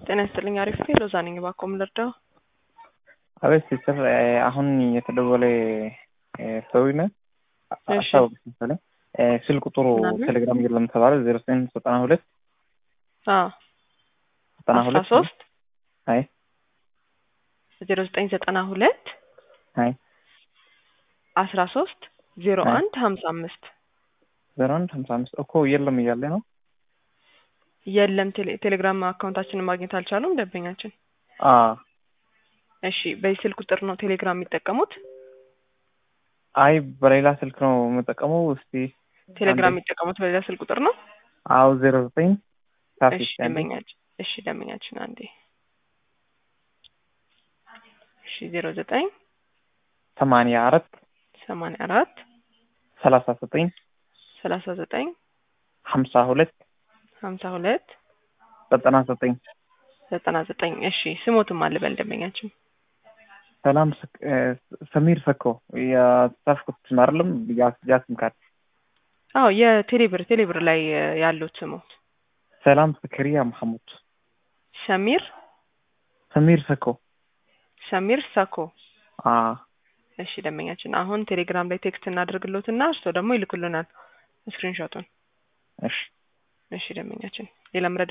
ጤና ይስጥልኝ። አሪፍ ሎዛ ነኝ። እባክዎ ምን ልርዳው? አቤት ሲስተር፣ አሁን የተደወለ ሰው ነ እሺ። አስታወቅ መሰለኝ ስልክ ቁጥሩ ምናምን? ቴሌግራም የለም ተባለ። ዜሮ ዘጠኝ ዘጠና ሁለት አዎ ዘጠና አስራ ሁለት ሶስት አይ ዜሮ ዘጠኝ ዘጠና ሁለት አይ አስራ ሶስት ዜሮ አይ። አንድ ሀምሳ አምስት ዜሮ አንድ ሀምሳ አምስት እኮ የለም እያለ ነው። የለም ቴሌ- ቴሌግራም አካውንታችንን ማግኘት አልቻሉም ደንበኛችን። አ እሺ በዚህ ስልክ ቁጥር ነው ቴሌግራም የሚጠቀሙት? አይ በሌላ ስልክ ነው የምጠቀመው። እስቲ ቴሌግራም አንዴ። የሚጠቀሙት በሌላ ስልክ ቁጥር ነው? አዎ ዜሮ ዘጠኝ ሳፊ እሺ ደንበኛችን እሺ ደንበኛችን አንዴ እሺ ዜሮ ዘጠኝ ሰማንያ አራት ሰማንያ አራት ሰላሳ ዘጠኝ ሰላሳ ዘጠኝ ሀምሳ ሁለት ሀምሳ ሁለት ዘጠና ዘጠኝ ዘጠና ዘጠኝ እሺ ስሞትም አልበል ደንበኛችን ሰላም ስክ- እ፣ ሰሚር ሰኮ የጻፍኩት ስም አይደለም ያ- ያ ስም ካርድ አዎ የቴሌብር ቴሌብር ላይ እ፣ ያሉት ስሞት ሰላም ስክሪያ መሐሙድ ሰሚር ሰሚር ሰኮ ሰሚር ሰኮ አ እሺ ደንበኛችን አሁን ቴሌግራም ላይ ቴክስት እናድርግሎትና እርስዎ ደግሞ ይልኩልናል ስክሪንሾቱን እሺ እሺ ደንበኛችን ሌላ መረዳ